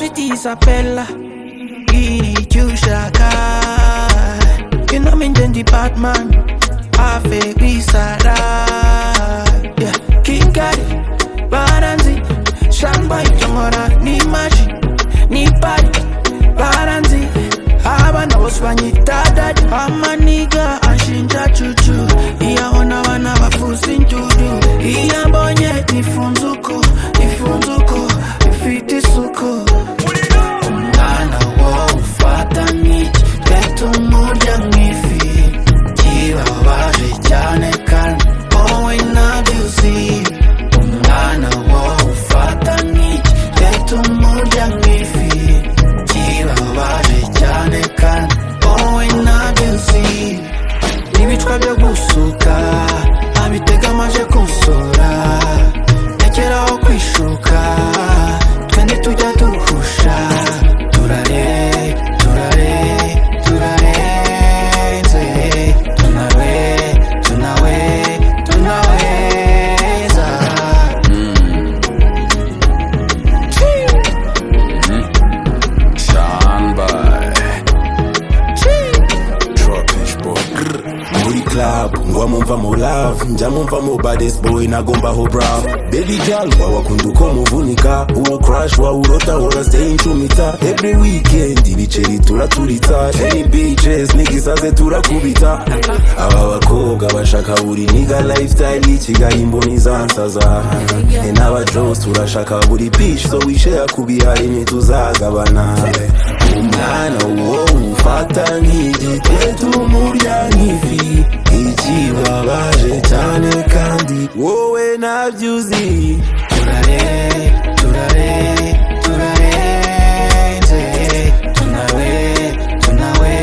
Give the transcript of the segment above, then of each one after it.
Isabella Ijushaka You know me then the Batman Afe Isara Yeah King Kari Baranzi Shamba Itomora Ni Maji Ni Pari Baranzi abana bose banyita dadi amaniga ashinja cucu iyo abona abana bavuza indudu iyo ambonye nifunze uko nifunze uko bifite isuku umwana wo ufata nk'iki reka umurya nk'ifi kirabaje cyane kandi wowe ntabyo uzi umwana wo ufata nk'iki reka umurya nk'ifi kirabaje cyane kandi wowe ntabyo uzi ibicwa byo gusuka abitega amaje kunsura rekeraho kwishuka twende tujya duhusha turare turare turarenze tunawe tunawe tunaweza Standby. Trottish boy. muri club ngwamumva mu love njamumva mu baddest boy nagomba ho brav baby girl wawakunda uko muvunika uwo crush wawurota woraseye incumita every weekend ibiceri turaturitsa any bitches n'igisaze turakubita aba bakobwa bashaka buri niga lifestyle y'ikigali imboni zansaza e n'abajones turashaka buri bitch so wishera ku bihari ntituzagabana umwana wowe ufata nk'igitetu umurya nk'ifi ikibabaje cyane kandi wowe nabyo uzi turare turare turarenze tunawe tunawe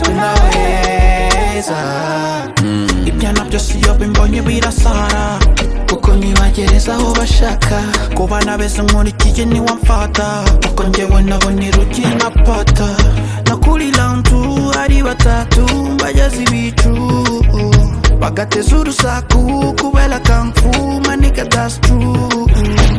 tunaweza ibyana byose iyo bimbonye birasara kuko ntibagereza aho bashaka ku bana beza nkurikiye niwamfata kuko njyewe nabonera ugiye na pata nakurira nzu ari batatu bageze ibicu bagateza urusaku kubera kamfu manika that's true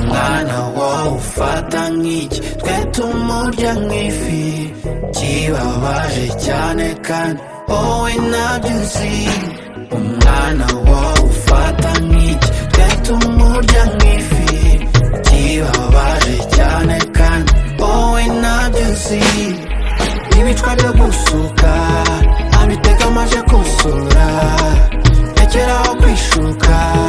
mwana wowe ufata nk'iki twe tumurya nk'ifi kibabaje cyane kandi wowe ntabyo uzi umwana wowe ufata nk'iki twe tumurya nk'ifi kibabaje cyane kandi wowe ntabyo uzi ibicwa byo gusuka abitega amaje kunsura rekeraho kwishuka